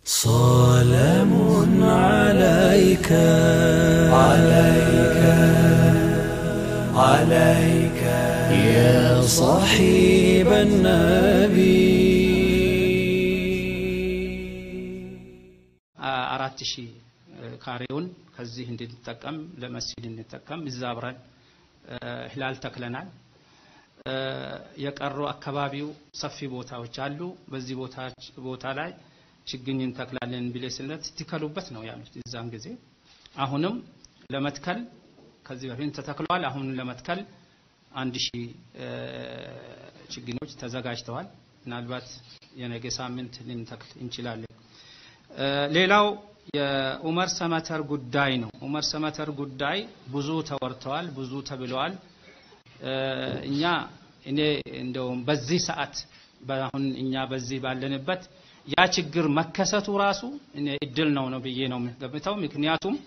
سلام عليك عليك عليك يا صاحب النبي አራት ሺህ ካሬውን ከዚህ እንድንጠቀም ለመስጂድ እንጠቀም እዛ አብረን ህላል ተክለናል። የቀሩ አካባቢው ሰፊ ቦታዎች አሉ። በዚህ ቦታ ላይ ችግኝ እንተክላለን ብሌ ስለት ትከሉበት ነው ያሉት እዛን ጊዜ። አሁንም ለመትከል ከዚህ በፊት ተተክለዋል። አሁን ለመትከል አንድ ሺህ ችግኞች ተዘጋጅተዋል። ምናልባት የነገ ሳምንት ልንተክል እንችላለን። ሌላው የኡመር ሰመተር ጉዳይ ነው። ኡመር ሰመተር ጉዳይ ብዙ ተወርተዋል፣ ብዙ ተብለዋል። እኛ እኔ እንደውም በዚህ ሰዓት አሁን እኛ በዚህ ባለንበት ያ ችግር መከሰቱ ራሱ እኔ እድል ነው ነው ብዬ ነው የምገምተው። ምክንያቱም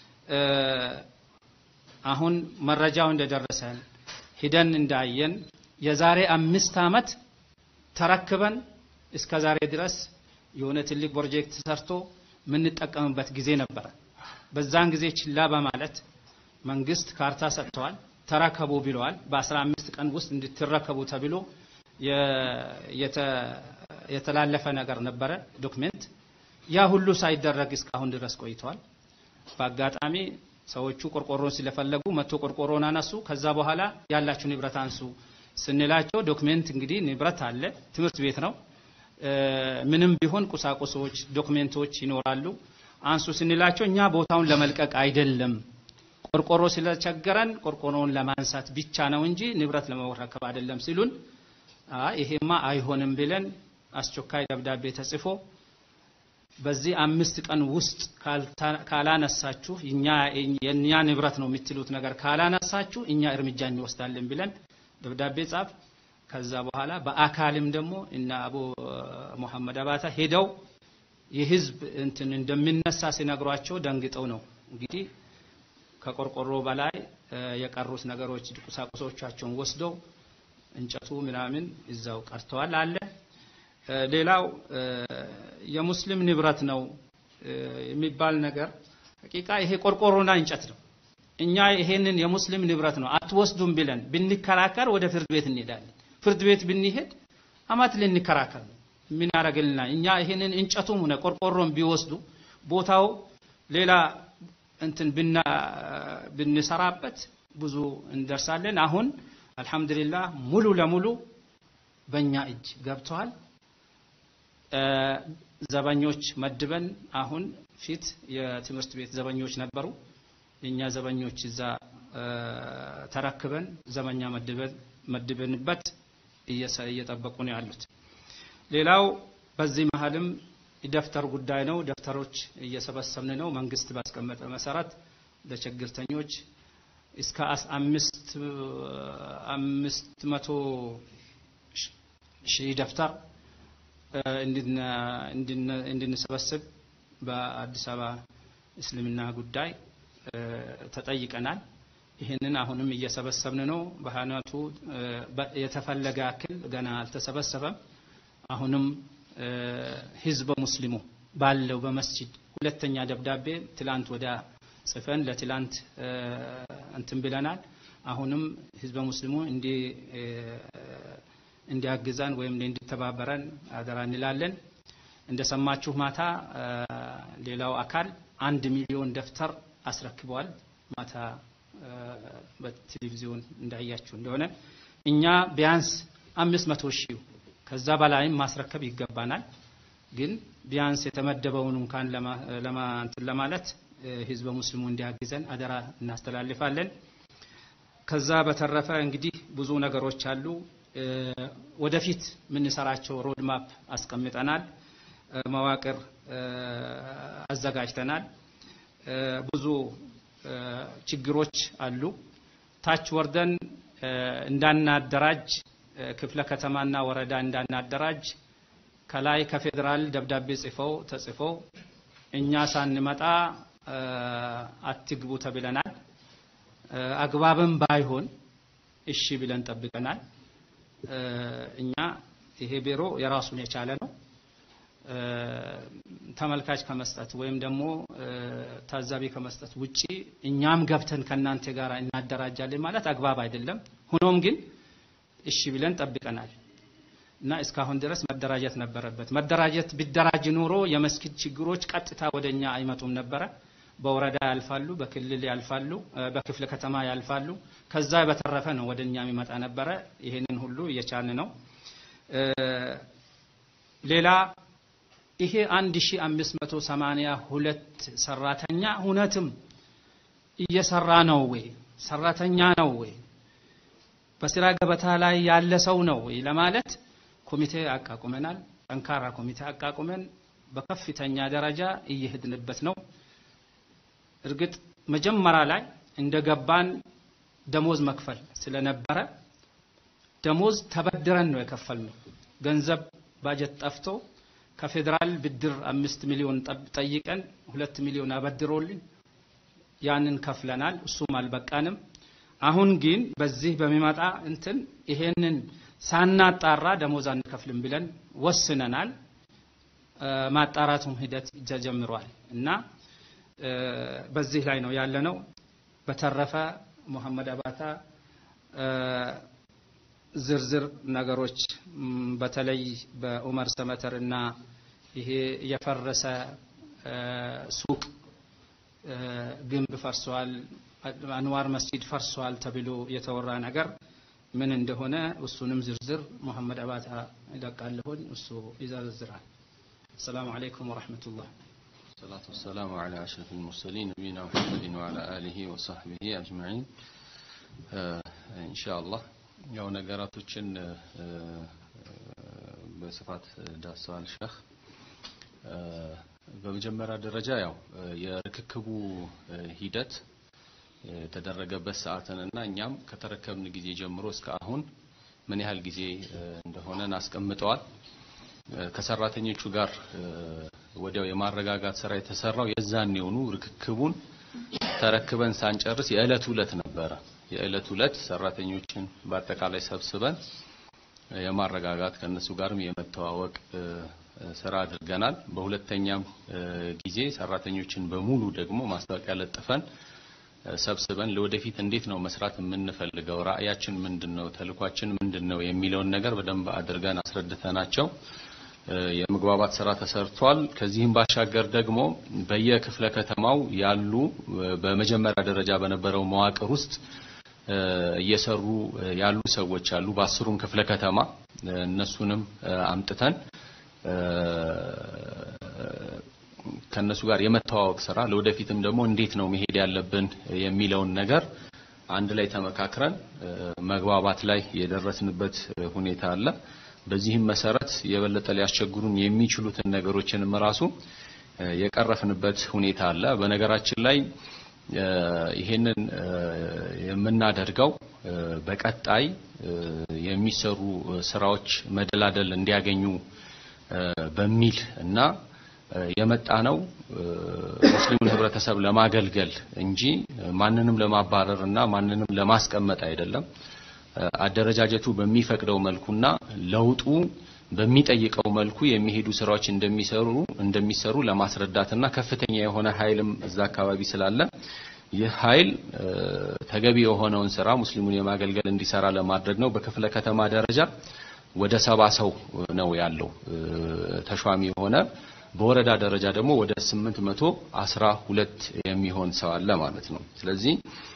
አሁን መረጃው እንደደረሰን ሂደን እንዳየን የዛሬ አምስት ዓመት ተረክበን እስከ ዛሬ ድረስ የሆነ ትልቅ ፕሮጀክት ሰርቶ የምንጠቀምበት ጊዜ ነበረ። በዛን ጊዜ ችላ በማለት መንግስት ካርታ ሰጥተዋል፣ ተረከቡ ብለዋል። በ15 ቀን ውስጥ እንድትረከቡ ተብሎ የተላለፈ ነገር ነበረ ዶክሜንት። ያ ሁሉ ሳይደረግ እስካሁን ድረስ ቆይተዋል። በአጋጣሚ ሰዎቹ ቆርቆሮን ስለፈለጉ መቶ ቆርቆሮን አነሱ። ከዛ በኋላ ያላችሁ ንብረት አንሱ ስንላቸው ዶክሜንት እንግዲህ ንብረት አለ፣ ትምህርት ቤት ነው ምንም ቢሆን ቁሳቁሶች፣ ዶክሜንቶች ይኖራሉ። አንሱ ስንላቸው እኛ ቦታውን ለመልቀቅ አይደለም ቆርቆሮ ስለቸገረን ቆርቆሮውን ለማንሳት ብቻ ነው እንጂ ንብረት ለመረከብ አይደለም ሲሉን፣ ይሄማ አይሆንም ብለን አስቸኳይ ደብዳቤ ተጽፎ በዚህ አምስት ቀን ውስጥ ካላነሳችሁ የእኛ ንብረት ነው የምትሉት ነገር ካላነሳችሁ እኛ እርምጃ እንወስዳለን ብለን ደብዳቤ ጻፍ። ከዛ በኋላ በአካልም ደግሞ እነ አቡ ሙሐመድ አባታ ሄደው የህዝብ እንትን እንደሚነሳ ሲነግሯቸው ደንግጠው ነው እንግዲህ ከቆርቆሮ በላይ የቀሩት ነገሮች ቁሳቁሶቻቸውን ወስደው እንጨቱ ምናምን እዛው ቀርተዋል አለ። ሌላው የሙስሊም ንብረት ነው የሚባል ነገር ሐቂቃ ይሄ ቆርቆሮና እንጨት ነው። እኛ ይሄንን የሙስሊም ንብረት ነው አትወስዱም ብለን ብንከራከር ወደ ፍርድ ቤት እንሄዳለን። ፍርድ ቤት ብንሄድ አማት ልንከራከር ነው። ምን ያደርግልናል? እኛ ይሄንን እንጨቱም ሆነ ቆርቆሮም ቢወስዱ ቦታው ሌላ እንትን ብንሰራበት ብዙ እንደርሳለን። አሁን አልሐምዱሊላህ ሙሉ ለሙሉ በእኛ እጅ ገብተዋል። ዘበኞች መድበን አሁን ፊት የትምህርት ቤት ዘበኞች ነበሩ። የእኛ ዘበኞች እዛ ተረክበን ዘበኛ መድበን መድበንበት እየጠበቁ ነው ያሉት። ሌላው በዚህ መሀልም የደብተር ጉዳይ ነው። ደብተሮች እየሰበሰብን ነው። መንግስት ባስቀመጠ መሰረት ለችግርተኞች እስከ አምስት አምስት መቶ ሺህ ደብተር እንድንሰበስብ በአዲስ አበባ እስልምና ጉዳይ ተጠይቀናል። ይህንን አሁንም እየሰበሰብን ነው። በሃይማኖቱ የተፈለገ ያክል ገና አልተሰበሰበም። አሁንም ህዝበ ሙስሊሙ ባለው በመስጂድ ሁለተኛ ደብዳቤ ትላንት ወደ ጽፈን ለትላንት እንትን ብለናል። አሁንም ህዝበ ሙስሊሙ እንዲ እንዲያግዛን ወይም እንዲተባበረን አደራ እንላለን። እንደሰማችሁ ማታ ሌላው አካል አንድ ሚሊዮን ደብተር አስረክበዋል። ማታ በቴሌቪዥን እንዳያችሁ እንደሆነ እኛ ቢያንስ አምስት መቶ ሺህ ከዛ በላይም ማስረከብ ይገባናል። ግን ቢያንስ የተመደበውን እንኳን ለማንትን ለማለት ህዝበ ሙስሊሙ እንዲያግዘን አደራ እናስተላልፋለን። ከዛ በተረፈ እንግዲህ ብዙ ነገሮች አሉ። ወደፊት የምንሰራቸው ሮድማፕ አስቀምጠናል። መዋቅር አዘጋጅተናል። ብዙ ችግሮች አሉ። ታች ወርደን እንዳናደራጅ ክፍለ ከተማና ወረዳ እንዳናደራጅ ከላይ ከፌዴራል ደብዳቤ ጽፈው ተጽፈው እኛ ሳንመጣ አትግቡ ተብለናል። አግባብም ባይሆን እሺ ብለን ጠብቀናል። እኛ ይሄ ቢሮ የራሱን የቻለ ነው። ተመልካች ከመስጠት ወይም ደግሞ ታዛቢ ከመስጠት ውጪ እኛም ገብተን ከእናንተ ጋር እናደራጃለን ማለት አግባብ አይደለም። ሆኖም ግን እሺ ብለን ጠብቀናል እና እስካሁን ድረስ መደራጀት ነበረበት። መደራጀት ቢደራጅ ኖሮ የመስጊድ ችግሮች ቀጥታ ወደኛ አይመጡም ነበረ። በወረዳ ያልፋሉ፣ በክልል ያልፋሉ፣ በክፍለ ከተማ ያልፋሉ። ከዛ በተረፈ ነው ወደኛ የሚመጣ ነበረ። ይሄንን ሁሉ እየቻልን ነው። ሌላ ይሄ 1582 ሰራተኛ እውነትም እየሰራ ነው ወይ? ሰራተኛ ነው ወይ? በስራ ገበታ ላይ ያለ ሰው ነው ወይ ለማለት ኮሚቴ አቋቁመናል። ጠንካራ ኮሚቴ አቋቁመን በከፍተኛ ደረጃ እየሄድንበት ነው። እርግጥ መጀመሪያ ላይ እንደገባን ደሞዝ መክፈል ስለነበረ ደሞዝ ተበድረን ነው የከፈልነው። ገንዘብ ባጀት ጠፍቶ ከፌዴራል ብድር አምስት ሚሊዮን ጠይቀን ሁለት ሚሊዮን አበድሮልን ያንን ከፍለናል። እሱም አልበቃንም። አሁን ግን በዚህ በሚመጣ እንትን ይሄንን ሳናጣራ ደሞዝ አንከፍልም ብለን ወስነናል። ማጣራቱም ሂደት ተጀምሯል እና በዚህ ላይ ነው ያለነው። በተረፈ ሙሐመድ አባታ ዝርዝር ነገሮች በተለይ በኡመር ሰመተር እና ይሄ የፈረሰ ሱቅ ግንብ ፈርሷል፣ አንዋር መስጂድ ፈርሷል ተብሎ የተወራ ነገር ምን እንደሆነ እሱንም ዝርዝር ሙሐመድ አባታ ይለቃለሁኝ፣ እሱ ይዘረዝራል። አሰላሙ አለይኩም ወረሕመቱላህ። ሰላቱ ወሰላሙ ዐላ አሽረፊል ሙርሰሊን ነቢይና ሙሐመድን ወዐላ አሊሂ ወሰሕቢሂ አጅመዒን። ኢንሻአላህ ያው ነገራቶችን በስፋት ዳሰዋል ሸህ። በመጀመሪያ ደረጃ ያው የርክክቡ ሂደት የተደረገበት ሰዓትንና እኛም ከተረከብን ጊዜ ጀምሮ እስከ አሁን ምን ያህል ጊዜ እንደሆነን አስቀምጠዋል። ከሰራተኞቹ ጋር ወዲያው የማረጋጋት ስራ የተሰራው የዛን የሆኑ ርክክቡን ተረክበን ሳንጨርስ የዕለት ዕለት ነበረ። የዕለት ዕለት ሰራተኞችን በአጠቃላይ ሰብስበን የማረጋጋት ከነሱ ጋርም የመተዋወቅ ስራ አድርገናል። በሁለተኛም ጊዜ ሰራተኞችን በሙሉ ደግሞ ማስታወቂያ ለጥፈን ሰብስበን ለወደፊት እንዴት ነው መስራት የምንፈልገው፣ ራዕያችን ምንድነው፣ ተልኳችን ምንድነው የሚለውን ነገር በደንብ አድርገን አስረድተናቸው የመግባባት ስራ ተሰርቷል። ከዚህም ባሻገር ደግሞ በየክፍለ ከተማው ያሉ በመጀመሪያ ደረጃ በነበረው መዋቅር ውስጥ እየሰሩ ያሉ ሰዎች አሉ። በአስሩም ክፍለ ከተማ እነሱንም አምጥተን ከነሱ ጋር የመተዋወቅ ስራ ለወደፊትም ደግሞ እንዴት ነው መሄድ ያለብን የሚለውን ነገር አንድ ላይ ተመካክረን መግባባት ላይ የደረስንበት ሁኔታ አለ። በዚህም መሰረት የበለጠ ሊያስቸግሩን የሚችሉትን ነገሮችንም ራሱ የቀረፍንበት ሁኔታ አለ። በነገራችን ላይ ይሄንን የምናደርገው በቀጣይ የሚሰሩ ስራዎች መደላደል እንዲያገኙ በሚል እና የመጣ ነው ሙስሊሙን ህብረተሰብ ለማገልገል እንጂ ማንንም ለማባረር እና ማንንም ለማስቀመጥ አይደለም። አደረጃጀቱ በሚፈቅደው መልኩና ለውጡ በሚጠይቀው መልኩ የሚሄዱ ስራዎች እንደሚሰሩ እንደሚሰሩ ለማስረዳትና ከፍተኛ የሆነ ኃይልም እዛ አካባቢ ስላለ ይህ ኃይል ተገቢ የሆነውን ስራ ሙስሊሙን የማገልገል እንዲሰራ ለማድረግ ነው። በክፍለ ከተማ ደረጃ ወደ ሰባ ሰው ነው ያለው ተሿሚ የሆነ በወረዳ ደረጃ ደግሞ ወደ ስምንት መቶ አስራ ሁለት የሚሆን ሰው አለ ማለት ነው። ስለዚህ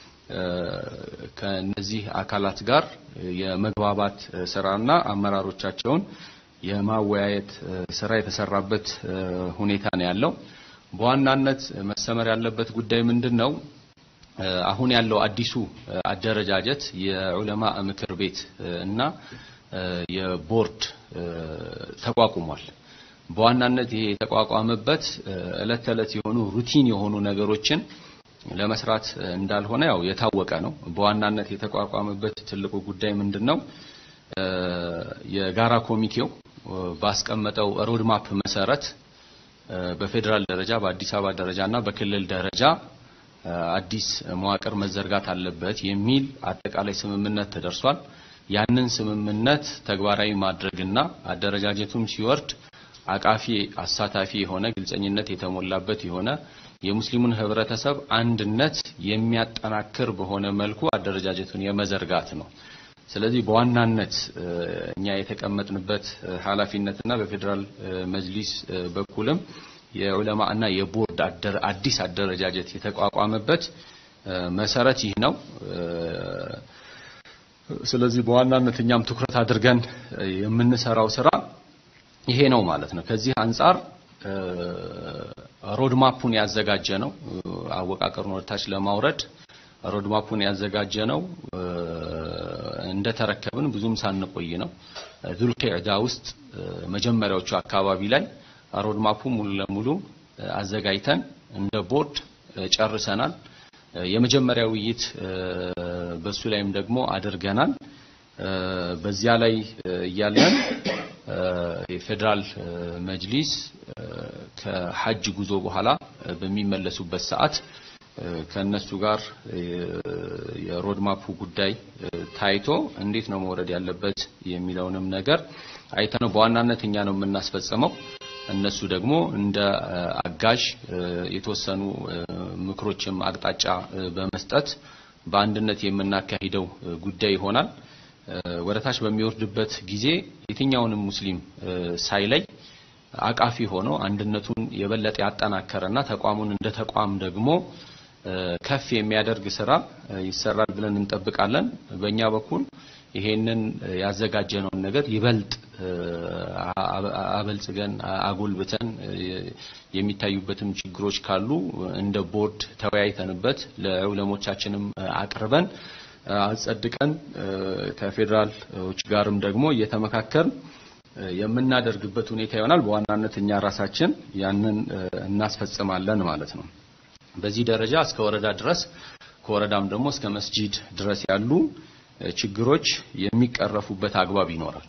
ከነዚህ አካላት ጋር የመግባባት ስራና አመራሮቻቸውን የማወያየት ስራ የተሰራበት ሁኔታ ነው ያለው። በዋናነት መሰመር ያለበት ጉዳይ ምንድን ነው? አሁን ያለው አዲሱ አደረጃጀት የዑለማ ምክር ቤት እና የቦርድ ተቋቁሟል። በዋናነት ይሄ የተቋቋመበት እለት ተዕለት የሆኑ ሩቲን የሆኑ ነገሮችን ለመስራት እንዳልሆነ ያው የታወቀ ነው። በዋናነት የተቋቋመበት ትልቁ ጉዳይ ምንድን ነው? የጋራ ኮሚቴው ባስቀመጠው ሮድማፕ መሰረት በፌዴራል ደረጃ በአዲስ አበባ ደረጃ እና በክልል ደረጃ አዲስ መዋቅር መዘርጋት አለበት የሚል አጠቃላይ ስምምነት ተደርሷል። ያንን ስምምነት ተግባራዊ ማድረግና አደረጃጀቱም ሲወርድ አቃፊ አሳታፊ የሆነ ግልጸኝነት የተሞላበት የሆነ የሙስሊሙን ህብረተሰብ አንድነት የሚያጠናክር በሆነ መልኩ አደረጃጀቱን የመዘርጋት ነው። ስለዚህ በዋናነት እኛ የተቀመጥንበት ኃላፊነትና በፌዴራል መጅሊስ በኩልም የዑለማ እና የቦርድ አዲስ አደረጃጀት የተቋቋመበት መሰረት ይህ ነው። ስለዚህ በዋናነት እኛም ትኩረት አድርገን የምንሰራው ስራ ይሄ ነው ማለት ነው። ከዚህ አንጻር ሮድማፑን ያዘጋጀ ነው። አወቃቀሩን ወደታች ለማውረድ ሮድማፑን ያዘጋጀ ነው። እንደተረከብን ብዙም ሳንቆይ ነው ዙልቂዕዳ ውስጥ መጀመሪያዎቹ አካባቢ ላይ ሮድማፑ ሙሉ ለሙሉ አዘጋጅተን እንደ ቦርድ ጨርሰናል። የመጀመሪያ ውይይት በሱ ላይም ደግሞ አድርገናል። በዚያ ላይ እያለን የፌዴራል መጅሊስ ከሐጅ ጉዞ በኋላ በሚመለሱበት ሰዓት ከነሱ ጋር የሮድማፑ ጉዳይ ታይቶ እንዴት ነው መውረድ ያለበት የሚለውንም ነገር አይተነው በዋናነት እኛ ነው የምናስፈጽመው። እነሱ ደግሞ እንደ አጋዥ የተወሰኑ ምክሮችም አቅጣጫ በመስጠት በአንድነት የምናካሂደው ጉዳይ ይሆናል። ወደ ታች በሚወርድበት ጊዜ የትኛውንም ሙስሊም ሳይለይ አቃፊ ሆኖ አንድነቱን የበለጠ ያጠናከረና ተቋሙን እንደ ተቋም ደግሞ ከፍ የሚያደርግ ስራ ይሰራል ብለን እንጠብቃለን። በእኛ በኩል ይሄንን ያዘጋጀነውን ነገር ይበልጥ አበልጽገን አጎልብተን የሚታዩበትም ችግሮች ካሉ እንደ ቦርድ ተወያይተንበት ለዑለሞቻችንም አቅርበን አጸድቀን ከፌዴራሎች ጋርም ደግሞ እየተመካከርን የምናደርግበት ሁኔታ ይሆናል። በዋናነት እኛ ራሳችን ያንን እናስፈጽማለን ማለት ነው። በዚህ ደረጃ እስከ ወረዳ ድረስ ከወረዳም ደግሞ እስከ መስጂድ ድረስ ያሉ ችግሮች የሚቀረፉበት አግባብ ይኖራል።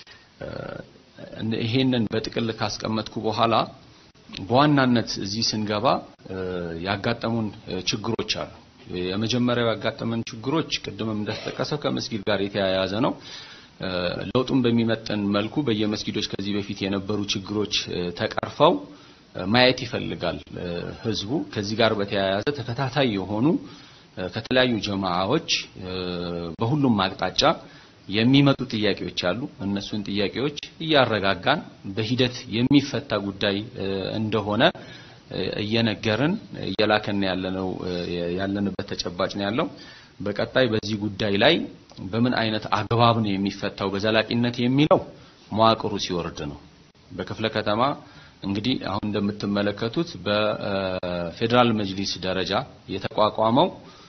ይሄንን በጥቅል ካስቀመጥኩ በኋላ በዋናነት እዚህ ስንገባ ያጋጠሙን ችግሮች አሉ። የመጀመሪያው ያጋጠመን ችግሮች ቅድምም እንደተጠቀሰው ከመስጊድ ጋር የተያያዘ ነው። ለውጡን በሚመጥን መልኩ በየመስጊዶች ከዚህ በፊት የነበሩ ችግሮች ተቀርፈው ማየት ይፈልጋል ህዝቡ። ከዚህ ጋር በተያያዘ ተከታታይ የሆኑ ከተለያዩ ጀማዓዎች በሁሉም አቅጣጫ የሚመጡ ጥያቄዎች አሉ። እነሱን ጥያቄዎች እያረጋጋን በሂደት የሚፈታ ጉዳይ እንደሆነ እየነገርን እየላከን ያለነው ያለንበት ተጨባጭ ነው ያለው። በቀጣይ በዚህ ጉዳይ ላይ በምን አይነት አግባብ ነው የሚፈታው በዘላቂነት የሚለው መዋቅሩ ሲወርድ ነው። በክፍለ ከተማ እንግዲህ አሁን እንደምትመለከቱት በፌዴራል መጅሊስ ደረጃ የተቋቋመው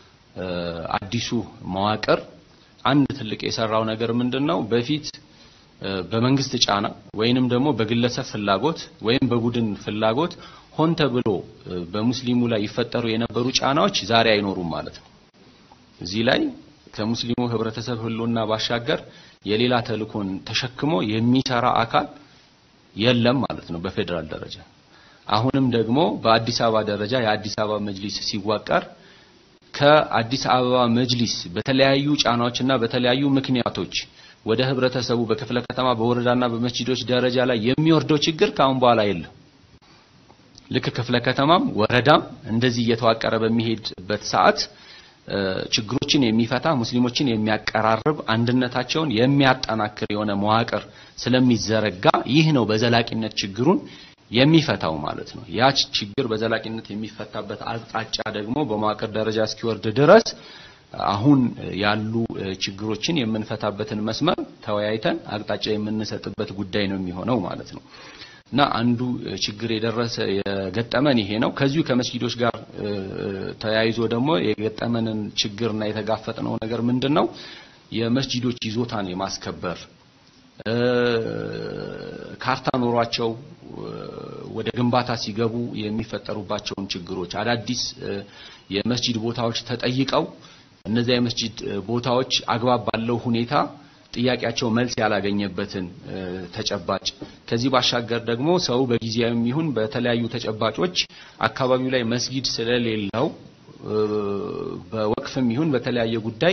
አዲሱ መዋቅር አንድ ትልቅ የሰራው ነገር ምንድነው? በፊት በመንግስት ጫና ወይንም ደግሞ በግለሰብ ፍላጎት ወይም በቡድን ፍላጎት ሆን ተብሎ በሙስሊሙ ላይ ይፈጠሩ የነበሩ ጫናዎች ዛሬ አይኖሩም ማለት ነው። እዚህ ላይ ከሙስሊሙ ህብረተሰብ ህልውና ባሻገር የሌላ ተልእኮን ተሸክሞ የሚሰራ አካል የለም ማለት ነው በፌዴራል ደረጃ። አሁንም ደግሞ በአዲስ አበባ ደረጃ የአዲስ አበባ መጅሊስ ሲዋቀር ከአዲስ አበባ መጅሊስ በተለያዩ ጫናዎችና በተለያዩ ምክንያቶች ወደ ህብረተሰቡ በክፍለ ከተማ በወረዳና በመስጂዶች ደረጃ ላይ የሚወርደው ችግር ከአሁን በኋላ የለም። ልክ ክፍለ ከተማም ወረዳም እንደዚህ እየተዋቀረ በሚሄድበት ሰዓት ችግሮችን የሚፈታ ሙስሊሞችን የሚያቀራርብ አንድነታቸውን የሚያጠናክር የሆነ መዋቅር ስለሚዘረጋ ይህ ነው በዘላቂነት ችግሩን የሚፈታው ማለት ነው። ያ ችግር በዘላቂነት የሚፈታበት አቅጣጫ ደግሞ በመዋቅር ደረጃ እስኪወርድ ድረስ አሁን ያሉ ችግሮችን የምንፈታበትን መስመር ተወያይተን አቅጣጫ የምንሰጥበት ጉዳይ ነው የሚሆነው ማለት ነው። እና አንዱ ችግር የደረሰ የገጠመን ይሄ ነው። ከዚሁ ከመስጊዶች ጋር ተያይዞ ደግሞ የገጠመንን ችግርና የተጋፈጥነው ነገር ምንድን ነው? የመስጂዶች ይዞታን የማስከበር ካርታ ኖሯቸው ወደ ግንባታ ሲገቡ የሚፈጠሩባቸውን ችግሮች አዳዲስ የመስጂድ ቦታዎች ተጠይቀው እነዚያ የመስጂድ ቦታዎች አግባብ ባለው ሁኔታ ጥያቄያቸው መልስ ያላገኘበትን ተጨባጭ ከዚህ ባሻገር ደግሞ ሰው በጊዜያዊም ይሁን በተለያዩ ተጨባጮች አካባቢው ላይ መስጊድ ስለሌለው በወቅፍም ይሁን በተለያየ ጉዳይ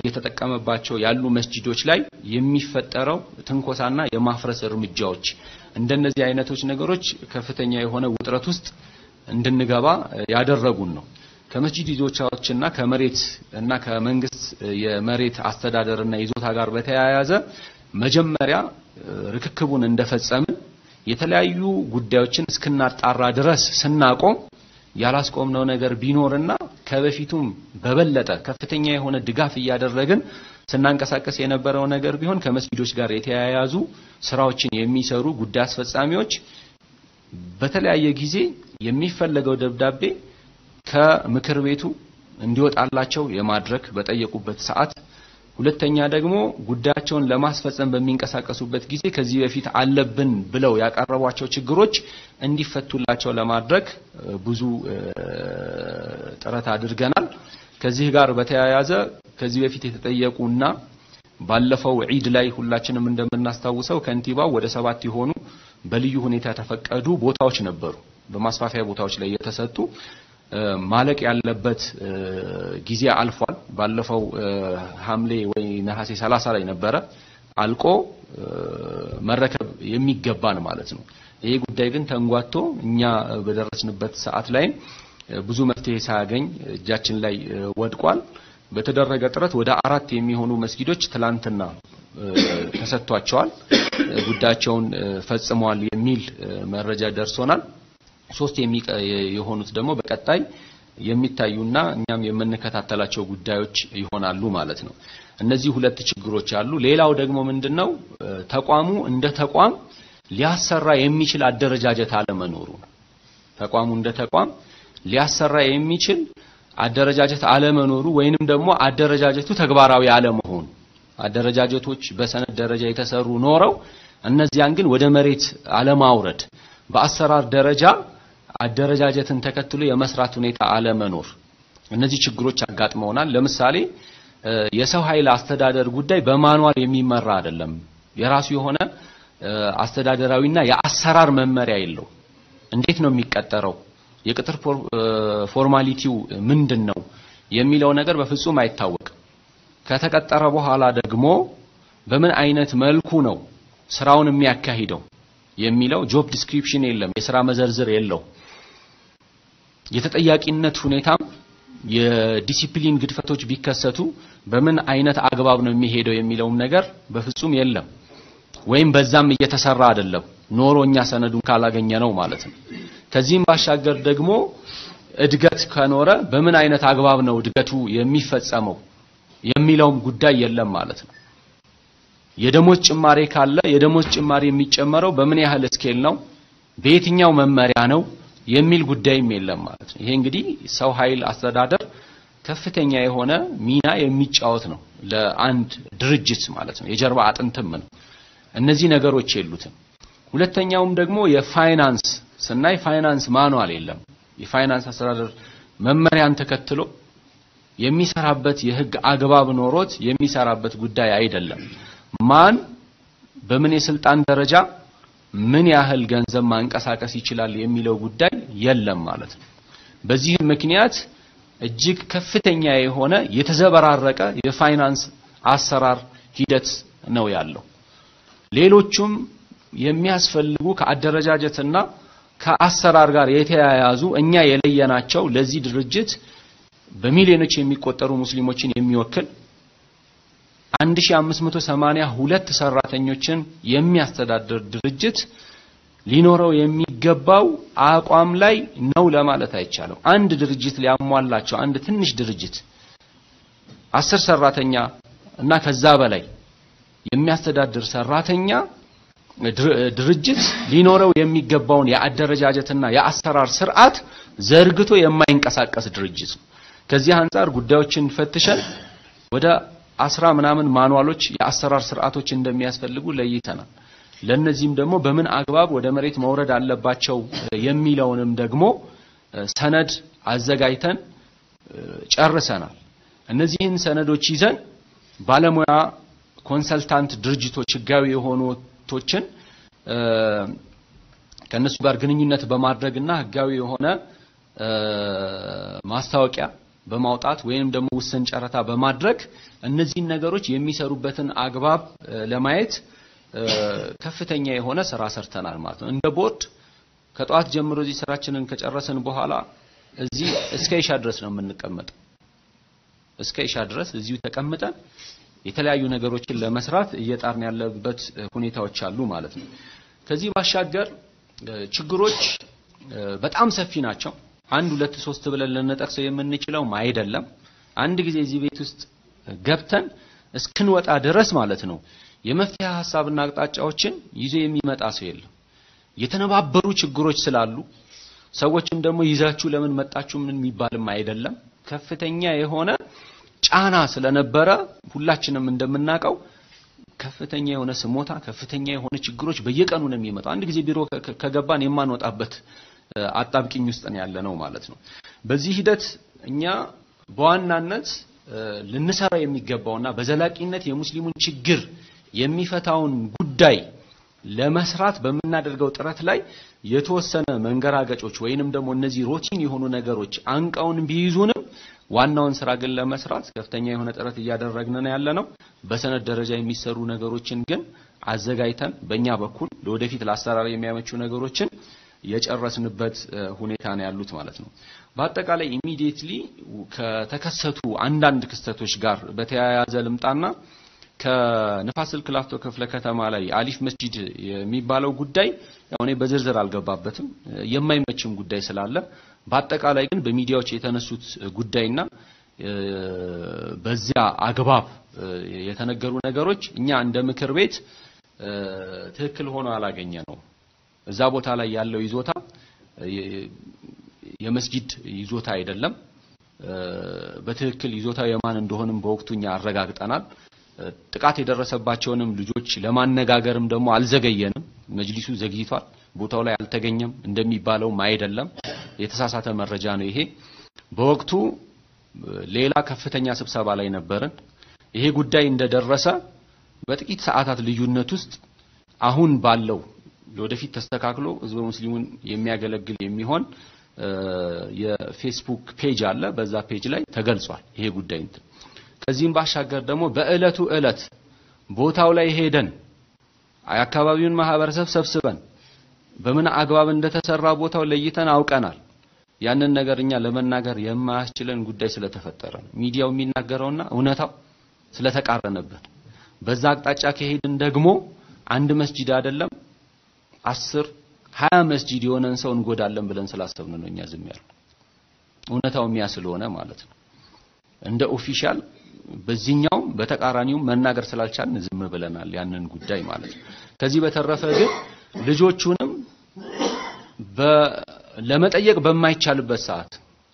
እየተጠቀመባቸው ያሉ መስጂዶች ላይ የሚፈጠረው ትንኮሳና የማፍረስ እርምጃዎች እንደነዚህ አይነቶች ነገሮች ከፍተኛ የሆነ ውጥረት ውስጥ እንድንገባ ያደረጉን ነው። ከመስጂድ ይዞቻዎችና ከመሬት እና ከመንግስት የመሬት አስተዳደርና ይዞታ ጋር በተያያዘ መጀመሪያ ርክክቡን እንደፈጸምን የተለያዩ ጉዳዮችን እስክናጣራ ድረስ ስናቆም ያላስቆምነው ነገር ቢኖርና ከበፊቱም በበለጠ ከፍተኛ የሆነ ድጋፍ እያደረግን ስናንቀሳቀስ የነበረው ነገር ቢሆን ከመስጊዶች ጋር የተያያዙ ስራዎችን የሚሰሩ ጉዳይ አስፈጻሚዎች በተለያየ ጊዜ የሚፈለገው ደብዳቤ ከምክር ቤቱ እንዲወጣላቸው የማድረግ በጠየቁበት ሰዓት ሁለተኛ ደግሞ ጉዳያቸውን ለማስፈጸም በሚንቀሳቀሱበት ጊዜ ከዚህ በፊት አለብን ብለው ያቀረቧቸው ችግሮች እንዲፈቱላቸው ለማድረግ ብዙ ጥረት አድርገናል። ከዚህ ጋር በተያያዘ ከዚህ በፊት የተጠየቁና ባለፈው ዒድ ላይ ሁላችንም እንደምናስታውሰው ከንቲባው ወደ ሰባት የሆኑ በልዩ ሁኔታ የተፈቀዱ ቦታዎች ነበሩ። በማስፋፊያ ቦታዎች ላይ የተሰጡ ማለቅ ያለበት ጊዜ አልፏል። ባለፈው ሐምሌ ወይ ነሐሴ 30 ላይ ነበረ አልቆ መረከብ የሚገባን ማለት ነው። ይሄ ጉዳይ ግን ተንጓቶ እኛ በደረስንበት ሰዓት ላይ ብዙ መፍትሄ ሳያገኝ እጃችን ላይ ወድቋል። በተደረገ ጥረት ወደ አራት የሚሆኑ መስጊዶች ትላንትና ተሰጥቷቸዋል፣ ጉዳያቸውን ፈጽመዋል የሚል መረጃ ደርሶናል። ሶስት የሆኑት ደግሞ በቀጣይ የሚታዩና እኛም የምንከታተላቸው ጉዳዮች ይሆናሉ ማለት ነው። እነዚህ ሁለት ችግሮች አሉ። ሌላው ደግሞ ምንድነው ተቋሙ እንደ ተቋም ሊያሰራ የሚችል አደረጃጀት አለመኖሩ ነው። ተቋሙ እንደ ተቋም ሊያሰራ የሚችል አደረጃጀት አለመኖሩ ወይንም ደግሞ አደረጃጀቱ ተግባራዊ አለመሆኑ አደረጃጀቶች በሰነድ ደረጃ የተሰሩ ኖረው እነዚያን ግን ወደ መሬት አለማውረድ በአሰራር ደረጃ አደረጃጀትን ተከትሎ የመስራት ሁኔታ አለመኖር እነዚህ ችግሮች አጋጥመውናል። ለምሳሌ የሰው ኃይል አስተዳደር ጉዳይ በማኗል የሚመራ አይደለም። የራሱ የሆነ አስተዳደራዊና የአሰራር መመሪያ የለው። እንዴት ነው የሚቀጠረው? የቅጥር ፎርማሊቲው ምንድን ነው የሚለው ነገር በፍጹም አይታወቅም። ከተቀጠረ በኋላ ደግሞ በምን አይነት መልኩ ነው ስራውን የሚያካሂደው የሚለው ጆብ ዲስክሪፕሽን የለም፣ የስራ መዘርዝር የለው። የተጠያቂነት ሁኔታም የዲሲፕሊን ግድፈቶች ቢከሰቱ በምን አይነት አግባብ ነው የሚሄደው የሚለውም ነገር በፍጹም የለም። ወይም በዛም እየተሰራ አይደለም ኖሮ እኛ ሰነዱን ካላገኘ ነው ማለት ነው። ከዚህም ባሻገር ደግሞ እድገት ከኖረ በምን አይነት አግባብ ነው እድገቱ የሚፈጸመው የሚለውም ጉዳይ የለም ማለት ነው። የደሞዝ ጭማሬ ካለ የደሞዝ ጭማሪ የሚጨመረው በምን ያህል ስኬል ነው፣ በየትኛው መመሪያ ነው የሚል ጉዳይም የለም ማለት ነው። ይሄ እንግዲህ ሰው ኃይል አስተዳደር ከፍተኛ የሆነ ሚና የሚጫወት ነው ለአንድ ድርጅት ማለት ነው። የጀርባ አጥንትም ነው። እነዚህ ነገሮች የሉትም። ሁለተኛውም ደግሞ የፋይናንስ ስናይ ፋይናንስ ማኗል የለም። የፋይናንስ አስተዳደር መመሪያን ተከትሎ የሚሰራበት የህግ አግባብ ኖሮት የሚሰራበት ጉዳይ አይደለም። ማን በምን የስልጣን ደረጃ ምን ያህል ገንዘብ ማንቀሳቀስ ይችላል የሚለው ጉዳይ የለም ማለት ነው። በዚህ ምክንያት እጅግ ከፍተኛ የሆነ የተዘበራረቀ የፋይናንስ አሰራር ሂደት ነው ያለው። ሌሎቹም የሚያስፈልጉ ከአደረጃጀትና ከአሰራር ጋር የተያያዙ እኛ የለየናቸው ለዚህ ድርጅት በሚሊዮኖች የሚቆጠሩ ሙስሊሞችን የሚወክል 1582 ሰራተኞችን የሚያስተዳድር ድርጅት ሊኖረው የሚገባው አቋም ላይ ነው ለማለት አይቻልም። አንድ ድርጅት ሊያሟላቸው አንድ ትንሽ ድርጅት አስር ሰራተኛ እና ከዛ በላይ የሚያስተዳድር ሰራተኛ ድርጅት ሊኖረው የሚገባውን የአደረጃጀትና የአሰራር ስርዓት ዘርግቶ የማይንቀሳቀስ ድርጅት ነው። ከዚህ አንጻር ጉዳዮችን ፈትሸን ወደ አስራ ምናምን ማንዋሎች የአሰራር ስርዓቶች እንደሚያስፈልጉ ለይተናል። ለነዚህም ደግሞ በምን አግባብ ወደ መሬት መውረድ አለባቸው የሚለውንም ደግሞ ሰነድ አዘጋጅተን ጨርሰናል። እነዚህን ሰነዶች ይዘን ባለሙያ ኮንሰልታንት ድርጅቶች ህጋዊ የሆኑቶችን ከነሱ ጋር ግንኙነት በማድረግና ህጋዊ የሆነ ማስታወቂያ በማውጣት ወይም ደግሞ ውስን ጨረታ በማድረግ እነዚህን ነገሮች የሚሰሩበትን አግባብ ለማየት ከፍተኛ የሆነ ስራ ሰርተናል ማለት ነው። እንደ ቦርድ ከጠዋት ጀምሮ እዚህ ስራችንን ከጨረስን በኋላ እዚህ እስከ ኢሻ ድረስ ነው የምንቀመጠው። እስከ ኢሻ ድረስ እዚሁ ተቀምጠን የተለያዩ ነገሮችን ለመስራት እየጣርን ያለበት ሁኔታዎች አሉ ማለት ነው። ከዚህ ባሻገር ችግሮች በጣም ሰፊ ናቸው። አንድ ሁለት ሶስት ብለን ልንጠቅሰው የምንችለውም አይደለም። አንድ ጊዜ እዚህ ቤት ውስጥ ገብተን እስክንወጣ ድረስ ማለት ነው የመፍትሄ ሀሳብና አቅጣጫዎችን ይዞ የሚመጣ ሰው የለም። የተነባበሩ ችግሮች ስላሉ ሰዎችም ደግሞ ይዛችሁ ለምን መጣችሁ ምን የሚባልም አይደለም። ከፍተኛ የሆነ ጫና ስለነበረ ሁላችንም እንደምናውቀው ከፍተኛ የሆነ ስሞታ፣ ከፍተኛ የሆነ ችግሮች በየቀኑ ነው የሚመጣው። አንድ ጊዜ ቢሮ ከገባን የማንወጣበት አጣብቂኝ ውስጥ ነው ያለ ነው ማለት ነው። በዚህ ሂደት እኛ በዋናነት ልንሰራ የሚገባውና በዘላቂነት የሙስሊሙን ችግር የሚፈታውን ጉዳይ ለመስራት በምናደርገው ጥረት ላይ የተወሰነ መንገራገጮች ወይንም ደግሞ እነዚህ ሮቲን የሆኑ ነገሮች አንቀውን ቢይዙንም ዋናውን ስራ ግን ለመስራት ከፍተኛ የሆነ ጥረት እያደረግን ነው ያለ ነው። በሰነድ ደረጃ የሚሰሩ ነገሮችን ግን አዘጋጅተን በእኛ በኩል ለወደፊት ለአሰራር የሚያመቹ ነገሮችን የጨረስንበት ሁኔታ ነው ያሉት ማለት ነው። በአጠቃላይ ኢሚዲየትሊ ከተከሰቱ አንዳንድ ክስተቶች ጋር በተያያዘ ልምጣና ከንፋስ ስልክ ላፍቶ ክፍለ ከተማ ላይ አሊፍ መስጂድ የሚባለው ጉዳይ ያው እኔ በዝርዝር አልገባበትም የማይመችም ጉዳይ ስላለ በአጠቃላይ ግን በሚዲያዎች የተነሱት ጉዳይና በዚያ አግባብ የተነገሩ ነገሮች እኛ እንደ ምክር ቤት ትክክል ሆኖ አላገኘ ነው። እዛ ቦታ ላይ ያለው ይዞታ የመስጂድ ይዞታ አይደለም። በትክክል ይዞታው የማን እንደሆንም በወቅቱ እኛ አረጋግጠናል። ጥቃት የደረሰባቸውንም ልጆች ለማነጋገርም ደግሞ አልዘገየንም። መጅሊሱ ዘግይቷል። ቦታው ላይ አልተገኘም እንደሚባለውም አይደለም። የተሳሳተ መረጃ ነው ይሄ። በወቅቱ ሌላ ከፍተኛ ስብሰባ ላይ ነበርን። ይሄ ጉዳይ እንደደረሰ በጥቂት ሰዓታት ልዩነት ውስጥ አሁን ባለው ለወደፊት ተስተካክሎ ህዝበ ሙስሊሙን የሚያገለግል የሚሆን የፌስቡክ ፔጅ አለ። በዛ ፔጅ ላይ ተገልጿል ይሄ ጉዳይ እንትን ከዚህም ባሻገር ደግሞ በእለቱ እለት ቦታው ላይ ሄደን የአካባቢውን ማህበረሰብ ሰብስበን በምን አግባብ እንደተሰራ ቦታው ለይተን አውቀናል። ያንን ነገር እኛ ለመናገር የማያስችለን ጉዳይ ስለተፈጠረ ነው። ሚዲያው የሚናገረውና እውነታው ስለተቃረነብን በዛ አቅጣጫ ከሄድን ደግሞ አንድ መስጂድ አይደለም አስር ሀያ መስጂድ የሆነን ሰው እንጎዳለን ብለን ስላሰብን ነው እኛ ዝም ያለው። እውነታው የሚያ ስለሆነ ማለት ነው። እንደ ኦፊሻል በዚህኛው በተቃራኒውም መናገር ስላልቻልን ዝም ብለናል ያንን ጉዳይ ማለት ነው። ከዚህ በተረፈ ግን ልጆቹንም ለመጠየቅ በማይቻልበት ሰዓት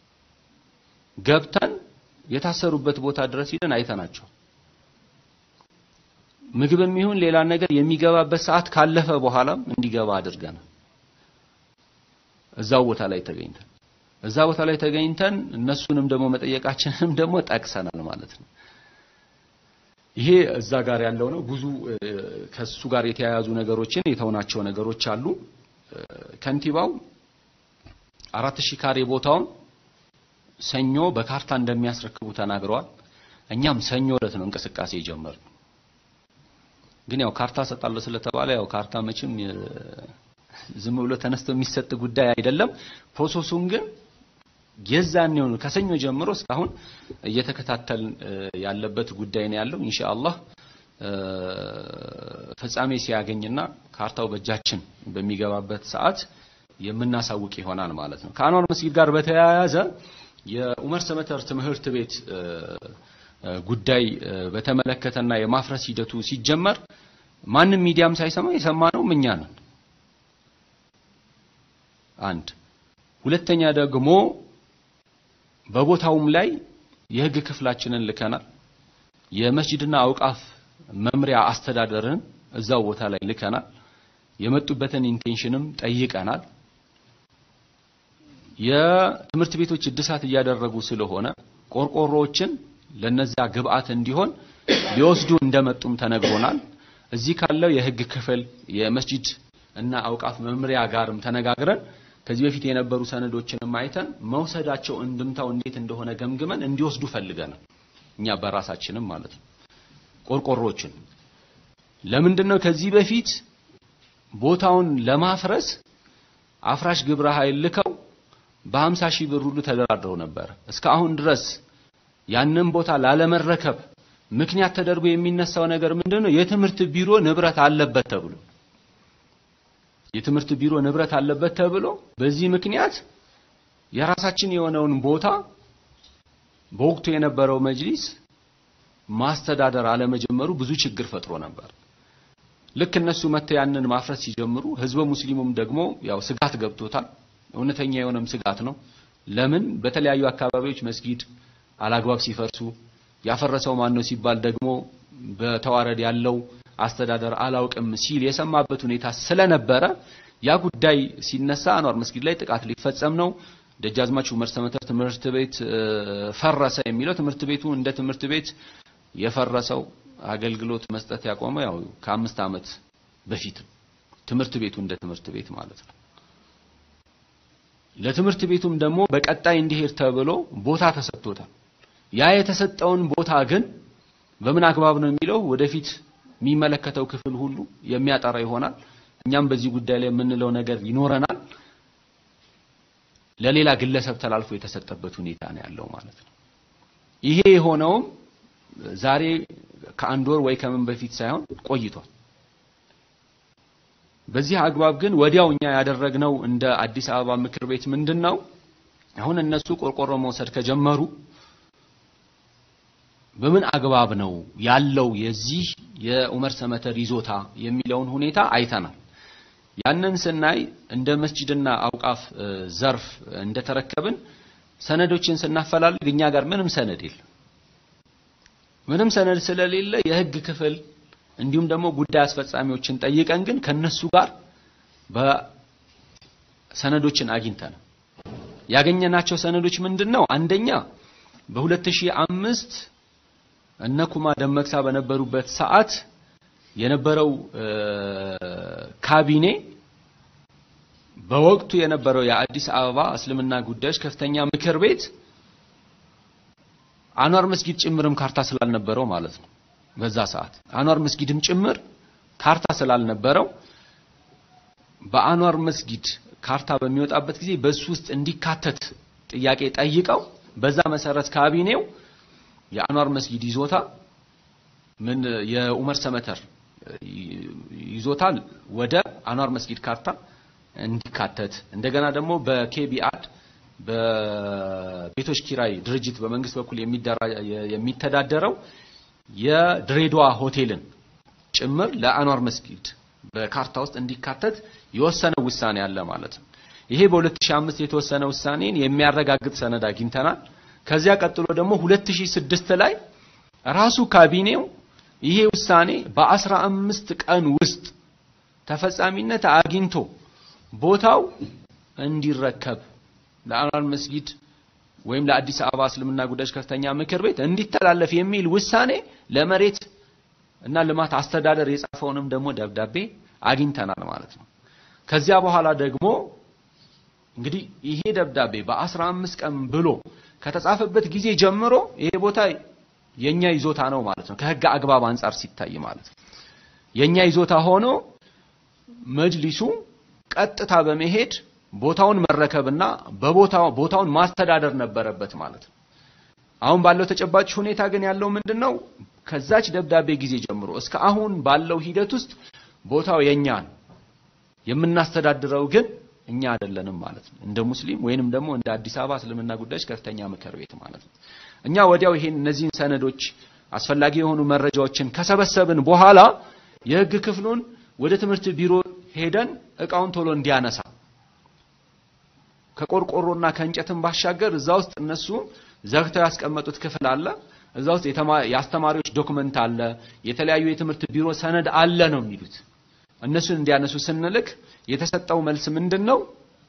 ገብተን የታሰሩበት ቦታ ድረስ ሂደን አይተናቸው ምግብም ይሁን ሌላ ነገር የሚገባበት ሰዓት ካለፈ በኋላም እንዲገባ አድርገናል። እዛው ቦታ ላይ ተገኝተን እዛ ቦታ ላይ ተገኝተን እነሱንም ደግሞ መጠየቃችንንም ደግሞ ጠቅሰናል ማለት ነው። ይሄ እዛ ጋር ያለው ነው። ብዙ ከሱ ጋር የተያያዙ ነገሮችን የተውናቸው ነገሮች አሉ። ከንቲባው አራት ሺህ ካሬ ቦታውን ሰኞ በካርታ እንደሚያስረክቡ ተናግረዋል። እኛም ሰኞ ዕለት ነው እንቅስቃሴ የጀመርነው። ግን ያው ካርታ ሰጣለሁ ስለተባለ ያው ካርታ መቼም ዝም ብሎ ተነስቶ የሚሰጥ ጉዳይ አይደለም። ፕሮሰሱን ግን የዛኔው ከሰኞ ጀምሮ እስካሁን እየተከታተልን ያለበት ጉዳይ ነው ያለው። ኢንሻአላህ ፍጻሜ ሲያገኝና ካርታው በእጃችን በሚገባበት ሰዓት የምናሳውቅ ይሆናል ማለት ነው። ከአንዋር መስጊድ ጋር በተያያዘ የኡመር ሰመተር ትምህርት ቤት ጉዳይ በተመለከተና የማፍረስ ሂደቱ ሲጀመር ማንም ሚዲያም ሳይሰማ የሰማነው እኛ ነን። አንድ ሁለተኛ ደግሞ በቦታውም ላይ የህግ ክፍላችንን ልከናል። የመስጂድና አውቃፍ መምሪያ አስተዳደርን እዛው ቦታ ላይ ልከናል። የመጡበትን ኢንቴንሽንም ጠይቀናል። የትምህርት ቤቶች እድሳት እያደረጉ ስለሆነ ቆርቆሮዎችን ለነዚያ ግብአት እንዲሆን ሊወስዱ እንደመጡም ተነግሮናል። እዚህ ካለው የህግ ክፍል የመስጂድ እና አውቃፍ መምሪያ ጋርም ተነጋግረን ከዚህ በፊት የነበሩ ሰነዶችንም አይተን መውሰዳቸው እንድምታው እንዴት እንደሆነ ገምግመን እንዲወስዱ ፈልገናል። እኛ በራሳችንም ማለት ነው። ቆርቆሮዎችን ለምንድን ነው ከዚህ በፊት ቦታውን ለማፍረስ አፍራሽ ግብረ ኃይል ልከው በ50 ሺህ ብር ሁሉ ተደራድረው ነበር። እስካሁን ድረስ ያንን ቦታ ላለመረከብ ምክንያት ተደርጎ የሚነሳው ነገር ምንድነው? የትምህርት ቢሮ ንብረት አለበት ተብሎ የትምህርት ቢሮ ንብረት አለበት ተብሎ በዚህ ምክንያት የራሳችን የሆነውን ቦታ በወቅቱ የነበረው መጅሊስ ማስተዳደር አለመጀመሩ ብዙ ችግር ፈጥሮ ነበር። ልክ እነሱ መጥተው ያንን ማፍረስ ሲጀምሩ ህዝበ ሙስሊሙም ደግሞ ያው ስጋት ገብቶታል። እውነተኛ የሆነም ስጋት ነው። ለምን በተለያዩ አካባቢዎች መስጊድ አላግባብ ሲፈርሱ ያፈረሰው ማን ነው ሲባል ደግሞ በተዋረድ ያለው አስተዳደር አላውቅም ሲል የሰማበት ሁኔታ ስለነበረ ያ ጉዳይ ሲነሳ አንዋር መስጊድ ላይ ጥቃት ሊፈጸም ነው፣ ደጃዝማች ዑመር ሰመተር ትምህርት ቤት ፈረሰ የሚለው ትምህርት ቤቱ እንደ ትምህርት ቤት የፈረሰው አገልግሎት መስጠት ያቆመው ያው ከአምስት ዓመት በፊት ነው። ትምህርት ቤቱ እንደ ትምህርት ቤት ማለት ነው። ለትምህርት ቤቱም ደግሞ በቀጣይ እንዲሄድ ተብሎ ቦታ ተሰጥቶታል። ያ የተሰጠውን ቦታ ግን በምን አግባብ ነው የሚለው ወደፊት የሚመለከተው ክፍል ሁሉ የሚያጠራ ይሆናል። እኛም በዚህ ጉዳይ ላይ የምንለው ነገር ይኖረናል። ለሌላ ግለሰብ ተላልፎ የተሰጠበት ሁኔታ ነው ያለው ማለት ነው። ይሄ የሆነውም ዛሬ ከአንድ ወር ወይ ከምን በፊት ሳይሆን ቆይቷል። በዚህ አግባብ ግን ወዲያው እኛ ያደረግነው እንደ አዲስ አበባ ምክር ቤት ምንድን ነው አሁን እነሱ ቆርቆሮ መውሰድ ከጀመሩ በምን አግባብ ነው ያለው የዚህ የዑመር ሰመተር ይዞታ የሚለውን ሁኔታ አይተናል። ያንን ስናይ እንደ መስጂድና አውቃፍ ዘርፍ እንደተረከብን ሰነዶችን ስናፈላልግ እኛ ጋር ምንም ሰነድ የለም። ምንም ሰነድ ስለሌለ የህግ ክፍል እንዲሁም ደግሞ ጉዳይ አስፈጻሚዎችን ጠይቀን ግን ከነሱ ጋር በሰነዶችን አግኝተናል። ያገኘናቸው ሰነዶች ምንድን ነው? አንደኛ በ2005 እነ ኩማ ደመቅሳ በነበሩበት ሰዓት የነበረው ካቢኔ በወቅቱ የነበረው የአዲስ አበባ እስልምና ጉዳዮች ከፍተኛ ምክር ቤት አንዋር መስጊድ ጭምርም ካርታ ስላልነበረው ማለት ነው። በዛ ሰዓት አንዋር መስጊድም ጭምር ካርታ ስላልነበረው በአንዋር መስጊድ ካርታ በሚወጣበት ጊዜ በሱ ውስጥ እንዲካተት ጥያቄ ጠይቀው በዛ መሰረት ካቢኔው የአንዋር መስጊድ ይዞታ ምን የኡመር ሰመተር ይዞታል ወደ አንዋር መስጊድ ካርታ እንዲካተት እንደገና ደግሞ በኬቢአድ በቤቶች ኪራይ ድርጅት በመንግስት በኩል የሚተዳደረው የድሬዳዋ ሆቴልን ጭምር ለአንዋር መስጊድ በካርታ ውስጥ እንዲካተት የወሰነው ውሳኔ አለ ማለት ነው። ይሄ በ2005 የተወሰነ ውሳኔን የሚያረጋግጥ ሰነድ አግኝተናል። ከዚያ ቀጥሎ ደግሞ 2006 ላይ ራሱ ካቢኔው ይሄ ውሳኔ በአስራ አምስት ቀን ውስጥ ተፈጻሚነት አግኝቶ ቦታው እንዲረከብ ለአንዋር መስጊድ ወይም ለአዲስ አበባ እስልምና ጉዳዮች ከፍተኛ ምክር ቤት እንዲተላለፍ የሚል ውሳኔ ለመሬት እና ልማት አስተዳደር የጻፈውንም ደግሞ ደብዳቤ አግኝተናል ማለት ነው። ከዚያ በኋላ ደግሞ እንግዲህ ይሄ ደብዳቤ በአስራ አምስት ቀን ብሎ ከተጻፈበት ጊዜ ጀምሮ ይሄ ቦታ የኛ ይዞታ ነው ማለት ነው። ከህግ አግባብ አንጻር ሲታይ ማለት ነው። የኛ ይዞታ ሆኖ መጅሊሱ ቀጥታ በመሄድ ቦታውን መረከብና በቦታው ቦታውን ማስተዳደር ነበረበት ማለት ነው። አሁን ባለው ተጨባጭ ሁኔታ ግን ያለው ምንድነው? ከዛች ደብዳቤ ጊዜ ጀምሮ እስከ አሁን ባለው ሂደት ውስጥ ቦታው የኛ ነው። የምናስተዳድረው ግን እኛ አይደለንም ማለት ነው። እንደ ሙስሊም ወይንም ደግሞ እንደ አዲስ አበባ እስልምና ጉዳዮች ከፍተኛ ምክር ቤት ማለት ነው። እኛ ወዲያው ይሄን እነዚህን ሰነዶች አስፈላጊ የሆኑ መረጃዎችን ከሰበሰብን በኋላ የህግ ክፍሉን ወደ ትምህርት ቢሮ ሄደን እቃውን ቶሎ እንዲያነሳ ከቆርቆሮና ከእንጨትም ባሻገር እዛ ውስጥ እነሱ ዘግተው ያስቀመጡት ክፍል አለ። እዛ ውስጥ የአስተማሪዎች ዶክመንት አለ፣ የተለያዩ የትምህርት ቢሮ ሰነድ አለ ነው የሚሉት። እነሱን እንዲያነሱ ስንልክ የተሰጠው መልስ ምንድን ነው?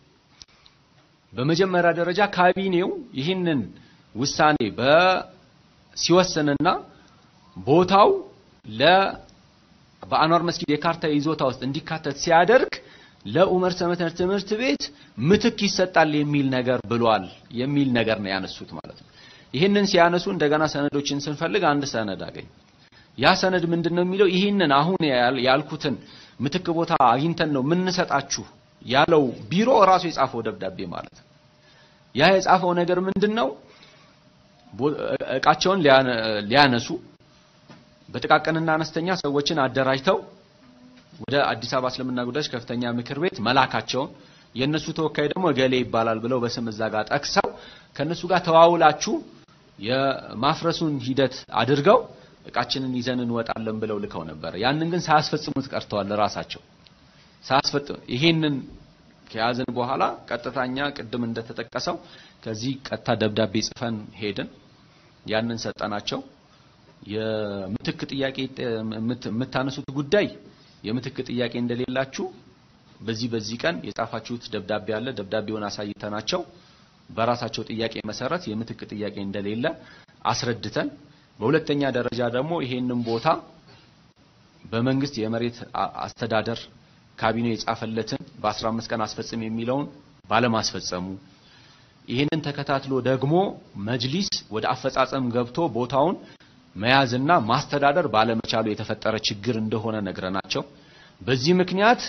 በመጀመሪያ ደረጃ ካቢኔው ይህንን ውሳኔ በሲወስንና ቦታው ለ በአንዋር መስጊድ የካርታ ይዞታ ውስጥ እንዲካተት ሲያደርግ ለኡመር ሰመተር ትምህርት ቤት ምትክ ይሰጣል የሚል ነገር ብሏል የሚል ነገር ነው ያነሱት ማለት ነው። ይህንን ሲያነሱ እንደገና ሰነዶችን ስንፈልግ አንድ ሰነድ አገኝ። ያ ሰነድ ምንድን ነው የሚለው? ይህንን አሁን ያል- ያልኩትን ምትክ ቦታ አግኝተን ነው የምንሰጣችሁ ያለው ቢሮ ራሱ የጻፈው ደብዳቤ ማለት ነው። ያ የጻፈው ነገር ምንድን ነው? ቦ- እቃቸውን ሊያነ- ሊያነሱ በጥቃቅንና አነስተኛ ሰዎችን አደራጅተው ወደ አዲስ አበባ እስልምና ጉዳዮች ከፍተኛ ምክር ቤት መላካቸውን የእነሱ ተወካይ ደግሞ እገሌ ይባላል ብለው በስም እዛ ጋር ጠቅሰው ከእነሱ ጋር ተዋውላችሁ የማፍረሱን ሂደት አድርገው እቃችንን ይዘን እንወጣለን ብለው ልከው ነበር። ያንን ግን ሳያስፈጽሙት ቀርተዋል። ራሳቸው ሳያስፈጽሙ ይሄንን ከያዝን በኋላ ቀጥታኛ ቅድም እንደተጠቀሰው ከዚህ ቀጥታ ደብዳቤ ጽፈን ሄድን። ያንን ሰጠናቸው። የምትክ ጥያቄ የምት- የምታነሱት ጉዳይ የምትክ ጥያቄ እንደሌላችሁ በዚህ በዚህ ቀን የጻፋችሁት ደብዳቤ አለ። ደብዳቤውን አሳይተናቸው በራሳቸው ጥያቄ መሰረት የምትክ ጥያቄ እንደሌለ አስረድተን፣ በሁለተኛ ደረጃ ደግሞ ይሄንን ቦታ በመንግስት የመሬት አ- አስተዳደር ካቢኔ የጻፈለትን በ15 ቀን አስፈጽም የሚለውን ባለማስፈጸሙ ይህንን ተከታትሎ ደግሞ መጅሊስ ወደ አፈጻጸም ገብቶ ቦታውን መያዝና ማስተዳደር ባለመቻሉ የተፈጠረ ችግር እንደሆነ ነግረናቸው በዚህ ምክንያት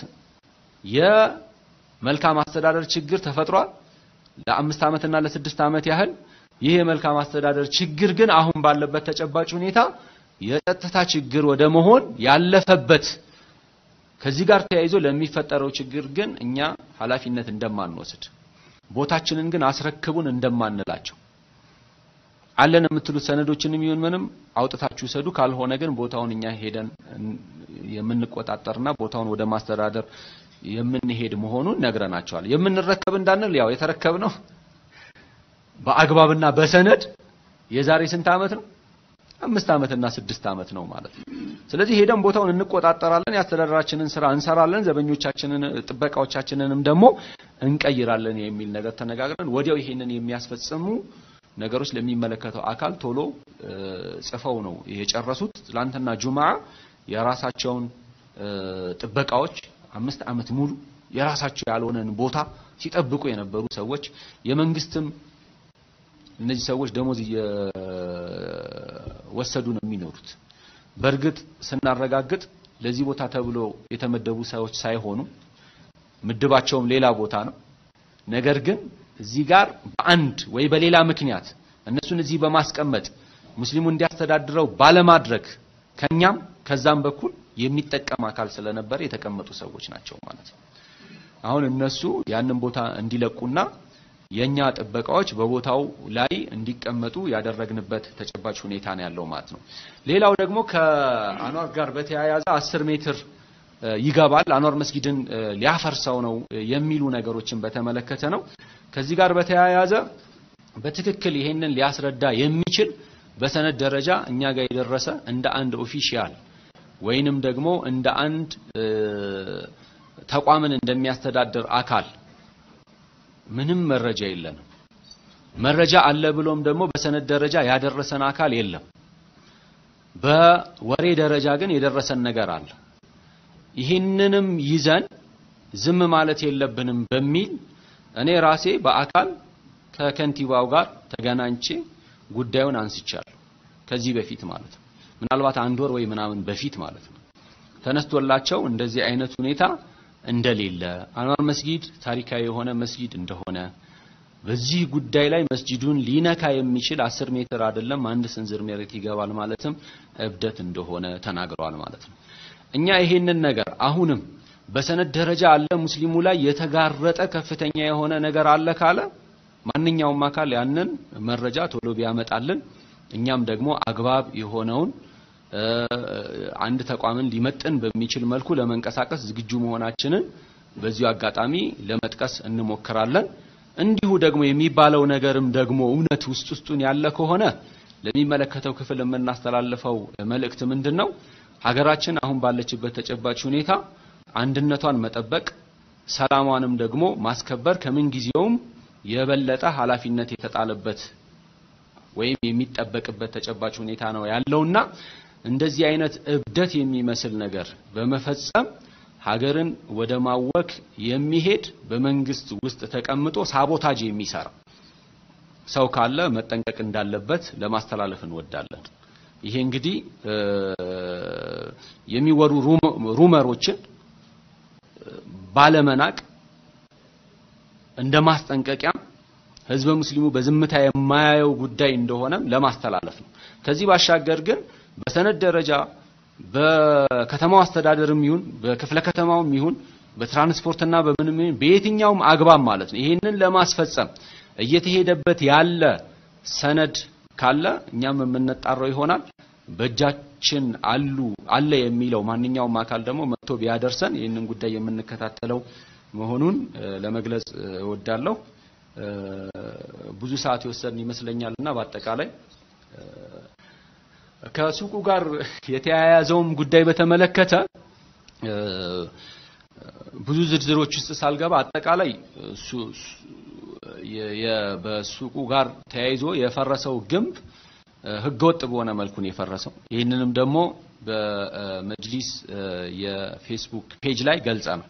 የመልካም አስተዳደር ችግር ተፈጥሯል። ለአምስት ዓመትና ለስድስት ዓመት ያህል ይህ የመልካም አስተዳደር ችግር ግን አሁን ባለበት ተጨባጭ ሁኔታ የጸጥታ ችግር ወደ መሆን ያለፈበት ከዚህ ጋር ተያይዞ ለሚፈጠረው ችግር ግን እኛ ኃላፊነት እንደማንወስድ ቦታችንን ግን አስረክቡን እንደማንላቸው አለን የምትሉት ሰነዶችንም ይሁን ምንም አውጥታችሁ ሰዱ፣ ካልሆነ ግን ቦታውን እኛ ሄደን የምንቆጣጠርና ቦታውን ወደ ማስተዳደር የምንሄድ መሆኑን ነግረናቸዋል። የምንረከብ እንዳንል ያው የተረከብነው በአግባብና በሰነድ የዛሬ ስንት ዓመት ነው? አምስት ዓመትና ስድስት ዓመት ነው ማለት ነው። ስለዚህ ሄደን ቦታውን እንቆጣጠራለን፣ የአስተዳደራችንን ስራ እንሰራለን፣ ዘበኞቻችንን ጥበቃዎቻችንንም ደግሞ እንቀይራለን የሚል ነገር ተነጋግረን ወዲያው ይሄንን የሚያስፈጽሙ ነገሮች ለሚመለከተው አካል ቶሎ እ፣ ጽፈው ነው የጨረሱት። ትላንትና ጁምዓ የራሳቸውን እ፣ ጥበቃዎች አምስት ዓመት ሙሉ የራሳቸው ያልሆነን ቦታ ሲጠብቁ የነበሩ ሰዎች የመንግስትም እነዚህ ሰዎች ደሞዝ እየወሰዱ ነው የሚኖሩት። በእርግጥ ስናረጋግጥ ለዚህ ቦታ ተብሎ የተመደቡ ሰዎች ሳይሆኑ ምድባቸውም ሌላ ቦታ ነው። ነገር ግን እዚህ ጋር በአንድ ወይ በሌላ ምክንያት እነሱን እዚህ በማስቀመጥ ሙስሊሙ እንዲያስተዳድረው ባለማድረግ ከኛም ከዛም በኩል የሚጠቀም አካል ስለነበረ የተቀመጡ ሰዎች ናቸው ማለት ነው። አሁን እነሱ ያንን ቦታ እንዲለቁና የኛ ጥበቃዎች በቦታው ላይ እንዲቀመጡ ያደረግንበት ተጨባጭ ሁኔታ ነው ያለው ማለት ነው። ሌላው ደግሞ ከአኗር ጋር በተያያዘ አስር ሜትር እ፣ ይገባል አኗር መስጊድን እ፣ ሊያፈርሰው ነው እ፣ የሚሉ ነገሮችን በተመለከተ ነው። ከዚህ ጋር በተያያዘ በትክክል ይሄንን ሊያስረዳ የሚችል በሰነድ ደረጃ እኛ ጋር የደረሰ እንደ አንድ ኦፊሻል ወይንም ደግሞ እንደ አንድ እ፣ ተቋምን እንደሚያስተዳድር አካል ምንም መረጃ የለንም። መረጃ አለ ብሎም ደግሞ በሰነድ ደረጃ ያደረሰን አካል የለም። በወሬ ደረጃ ግን የደረሰን ነገር አለ። ይህንንም ይዘን ዝም ማለት የለብንም በሚል እኔ ራሴ በአካል ከከንቲባው ጋር ተገናኝቼ ጉዳዩን አንስቻለሁ። ከዚህ በፊት ማለት ነው። ምናልባት አንድ ወር ወይ ምናምን በፊት ማለት ነው። ተነስቶላቸው እንደዚህ አይነት ሁኔታ እንደሌለ አንዋር መስጊድ ታሪካዊ የሆነ መስጊድ እንደሆነ በዚህ ጉዳይ ላይ መስጂዱን ሊነካ የሚችል አስር ሜትር አይደለም አንድ ስንዝር መሬት ይገባል ማለትም እብደት እንደሆነ ተናግረዋል ማለት ነው። እኛ ይሄንን ነገር አሁንም በሰነድ ደረጃ አለ ሙስሊሙ ላይ የተጋረጠ ከፍተኛ የሆነ ነገር አለ ካለ ማንኛውም አካል ያንን መረጃ ቶሎ ቢያመጣልን እኛም ደግሞ አግባብ የሆነውን እ፣ አንድ ተቋምን ሊመጥን በሚችል መልኩ ለመንቀሳቀስ ዝግጁ መሆናችንን በዚሁ አጋጣሚ ለመጥቀስ እንሞክራለን። እንዲሁ ደግሞ የሚባለው ነገርም ደግሞ እውነት ውስጥ ውስጡን ያለ ከሆነ ለሚመለከተው ክፍል የምናስተላልፈው መልእክት ምንድን ነው? ሀገራችን አሁን ባለችበት ተጨባጭ ሁኔታ አንድነቷን መጠበቅ፣ ሰላሟንም ደግሞ ማስከበር ከምን ጊዜውም የበለጠ ኃላፊነት የተጣለበት ወይም የሚጠበቅበት ተጨባጭ ሁኔታ ነው ያለውና እንደዚህ አይነት እብደት የሚመስል ነገር በመፈጸም ሀገርን ወደ ማወክ የሚሄድ በመንግስት ውስጥ ተቀምጦ ሳቦታጅ የሚሰራ ሰው ካለ መጠንቀቅ እንዳለበት ለማስተላለፍ እንወዳለን። ይሄ እንግዲህ የሚወሩ ሩመሮችን ባለመናቅ እንደ ማስጠንቀቂያም ህዝበ ሙስሊሙ በዝምታ የማያየው ጉዳይ እንደሆነም ለማስተላለፍ ነው። ከዚህ ባሻገር ግን በሰነድ ደረጃ በከተማው አስተዳደርም ይሁን በክፍለ ከተማውም ይሁን በትራንስፖርትና በምንም ይሁን በየትኛውም አግባብ ማለት ነው ይህንን ለማስፈጸም እየተሄደበት ያለ ሰነድ ካለ እኛም የምንጣራው ይሆናል። በእጃችን አሉ አለ የሚለው ማንኛውም አካል ደግሞ መጥቶ ቢያደርሰን ይህንን ጉዳይ የምንከታተለው መሆኑን ለመግለጽ እወዳለሁ። ብዙ ሰዓት የወሰድን ይመስለኛል እና በአጠቃላይ ከሱቁ ጋር የተያያዘውም ጉዳይ በተመለከተ ብዙ ዝርዝሮች ውስጥ ሳልገባ አጠቃላይ በሱቁ ጋር ተያይዞ የፈረሰው ግንብ ህገወጥ በሆነ መልኩ ነው የፈረሰው። ይህንንም ደግሞ በመጅሊስ የፌስቡክ ፔጅ ላይ ገልጸናል።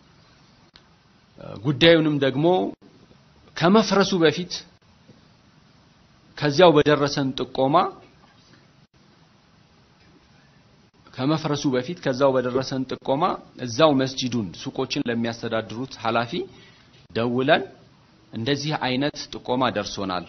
ጉዳዩንም ደግሞ ከመፍረሱ በፊት ከዚያው በደረሰን ጥቆማ ከመፍረሱ በፊት ከዛው በደረሰን ጥቆማ እዛው መስጂዱን ሱቆችን ለሚያስተዳድሩት ኃላፊ ደውለን እንደዚህ አይነት ጥቆማ ደርሶናል፣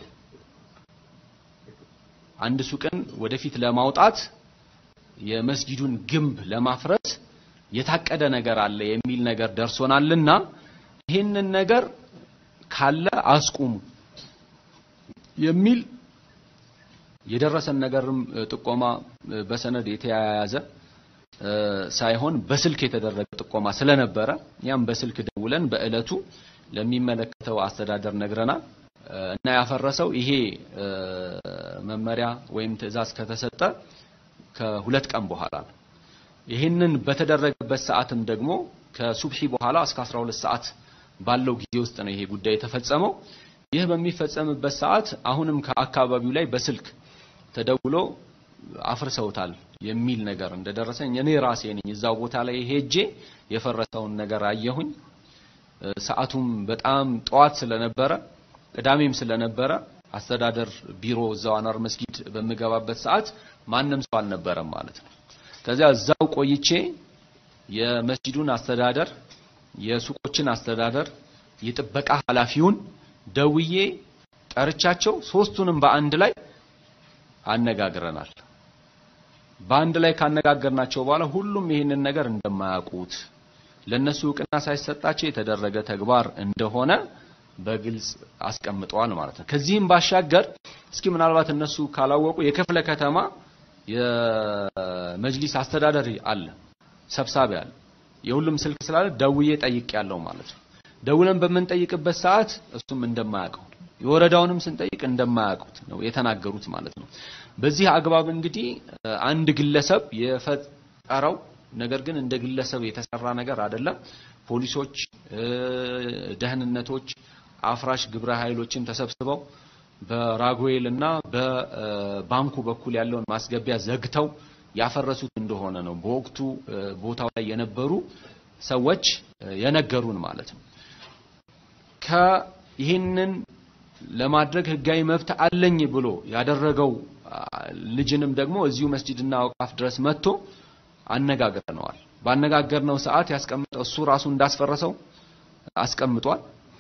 አንድ ሱቅን ወደፊት ለማውጣት የመስጂዱን ግንብ ለማፍረስ የታቀደ ነገር አለ የሚል ነገር ደርሶናልና ይህንን ነገር ካለ አስቁሙ የሚል የደረሰን ነገርም ጥቆማ በሰነድ የተያያዘ ሳይሆን በስልክ የተደረገ ጥቆማ ስለነበረ ያም በስልክ ደውለን በእለቱ ለሚመለከተው አስተዳደር ነግረናል እና ያፈረሰው ይሄ መመሪያ ወይም ትዕዛዝ ከተሰጠ ከሁለት ቀን በኋላ ነው። ይህንን በተደረገበት ሰዓትም ደግሞ ከሱብሒ በኋላ እስከ 12 ሰዓት ባለው ጊዜ ውስጥ ነው ይሄ ጉዳይ የተፈጸመው። ይህ በሚፈጸምበት ሰዓት አሁንም ከአካባቢው ላይ በስልክ ተደውሎ አፍርሰውታል የሚል ነገር እንደደረሰኝ እኔ ራሴ ነኝ እዛው ቦታ ላይ ሄጄ የፈረሰውን ነገር አየሁኝ። ሰዓቱም በጣም ጠዋት ስለነበረ ቅዳሜም ስለነበረ አስተዳደር ቢሮ እዛው አኗር መስጊድ በምገባበት ሰዓት ማንም ሰው አልነበረም ማለት ነው። ከዚያ እዛው ቆይቼ የመስጂዱን አስተዳደር፣ የሱቆችን አስተዳደር፣ የጥበቃ ኃላፊውን ደውዬ ጠርቻቸው ሶስቱንም በአንድ ላይ አነጋግረናል። በአንድ ላይ ካነጋገርናቸው በኋላ ሁሉም ይህንን ነገር እንደማያውቁት ለነሱ እውቅና ሳይሰጣቸው የተደረገ ተግባር እንደሆነ በግልጽ አስቀምጠዋል ማለት ነው። ከዚህም ባሻገር እስኪ ምናልባት እነሱ ካላወቁ የክፍለ ከተማ የመጅሊስ አስተዳደር አለ፣ ሰብሳቢ አለ። የሁሉም ስልክ ስላለ ደውዬ ጠይቅ ያለው ማለት ነው። ደውለን በምንጠይቅበት ሰዓት እሱም እንደማያውቀው የወረዳውንም ስንጠይቅ እንደማያውቁት ነው የተናገሩት ማለት ነው። በዚህ አግባብ እንግዲህ አንድ ግለሰብ የፈጠረው ነገር ግን እንደ ግለሰብ የተሰራ ነገር አይደለም። ፖሊሶች፣ ደህንነቶች፣ አፍራሽ ግብረ ኃይሎችን ተሰብስበው በራጉኤል እና በባንኩ በኩል ያለውን ማስገቢያ ዘግተው ያፈረሱት እንደሆነ ነው በወቅቱ ቦታው ላይ የነበሩ ሰዎች የነገሩን ማለት ነው። ከይህንን ለማድረግ ህጋዊ መብት አለኝ ብሎ ያደረገው ልጅንም ደግሞ እዚሁ መስጂድና አውቃፍ ድረስ መጥቶ አነጋግረነዋል። ባነጋገርነው ሰዓት ያስቀምጠው እሱ ራሱ እንዳስፈረሰው አስቀምጧል።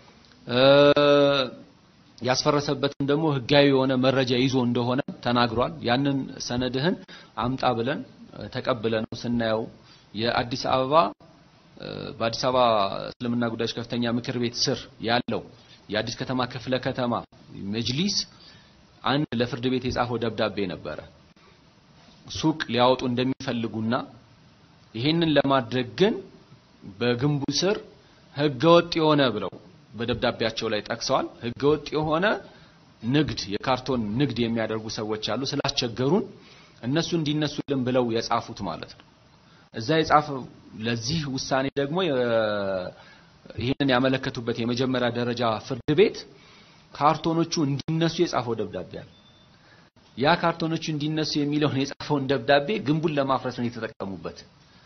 ያስፈረሰበትም ደግሞ ህጋዊ የሆነ መረጃ ይዞ እንደሆነ ተናግሯል። ያንን ሰነድህን አምጣ ብለን ተቀብለነው ስናየው የአዲስ አበባ በአዲስ አበባ እስልምና ጉዳዮች ከፍተኛ ምክር ቤት ስር ያለው የአዲስ ከተማ ክፍለ ከተማ መጅሊስ አንድ ለፍርድ ቤት የጻፈው ደብዳቤ ነበረ። ሱቅ ሊያወጡ እንደሚፈልጉና ይሄንን ለማድረግ ግን በግንቡ ስር ህገወጥ የሆነ ብለው በደብዳቤያቸው ላይ ጠቅሰዋል። ህገወጥ የሆነ ንግድ የካርቶን ንግድ የሚያደርጉ ሰዎች አሉ፣ ስላስቸገሩን እነሱ እንዲነሱልን ብለው የጻፉት ማለት ነው። እዛ የጻፈው ለዚህ ውሳኔ ደግሞ ይህንን ያመለከቱበት የመጀመሪያ ደረጃ ፍርድ ቤት ካርቶኖቹ እንዲነሱ የጻፈው ደብዳቤ አለ። ያ ካርቶኖቹ እንዲነሱ የሚለውን የጻፈውን ደብዳቤ ግንቡን ለማፍረስ ነው የተጠቀሙበት።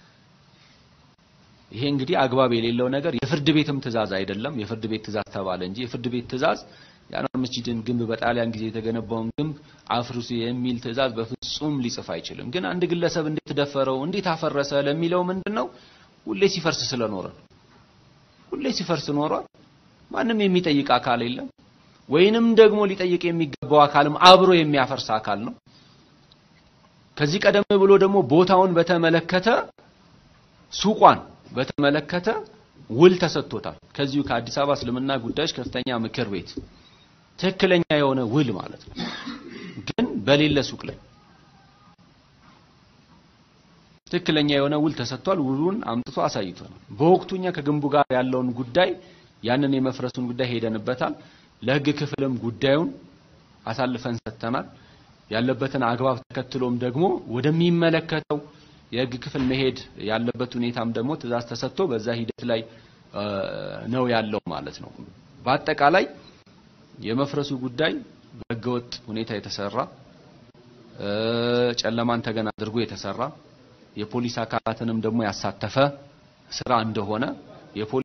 ይሄ እንግዲህ አግባብ የሌለው ነገር የፍርድ ቤትም ትዕዛዝ አይደለም። የፍርድ ቤት ትዕዛዝ ተባለ እንጂ የፍርድ ቤት ትዕዛዝ የአንዋር መስጂድን ግንብ በጣሊያን ጊዜ የተገነባውን ግንብ አፍርሱ የሚል ትዕዛዝ በፍጹም ሊጽፍ አይችልም። ግን አንድ ግለሰብ እንዴት ደፈረው፣ እንዴት አፈረሰ ለሚለው ምንድነው ሁሌ ሲፈርስ ስለኖረ ነው። ሁሌ ሲፈርስ ኖሯል። ማንም የሚጠይቅ አካል የለም። ወይንም ደግሞ ሊጠይቅ የሚገባው አካልም አብሮ የሚያፈርስ አካል ነው። ከዚህ ቀደም ብሎ ደግሞ ቦታውን በተመለከተ ሱቋን በተመለከተ ውል ተሰጥቶታል። ከዚሁ ከአዲስ አበባ እስልምና ጉዳዮች ከፍተኛ ምክር ቤት ትክክለኛ የሆነ ውል ማለት ነው። ግን በሌለ ሱቅ ላይ ትክክለኛ የሆነ ውል ተሰጥቷል። ውሉን አምጥቶ አሳይቷል። በወቅቱ እኛ ከግንቡ ጋር ያለውን ጉዳይ ያንን የመፍረሱን ጉዳይ ሄደንበታል። ለሕግ ክፍልም ጉዳዩን አሳልፈን ሰጥተናል። ያለበትን አግባብ ተከትሎም ደግሞ ወደሚመለከተው የሕግ ክፍል መሄድ ያለበት ሁኔታም ደግሞ ትዕዛዝ ተሰጥቶ በዛ ሂደት ላይ ነው ያለው ማለት ነው። በአጠቃላይ የመፍረሱ ጉዳይ በህገወጥ ሁኔታ የተሰራ ጨለማን ተገን አድርጎ የተሰራ የፖሊስ አካላትንም ደግሞ ያሳተፈ ስራ እንደሆነ የፖሊስ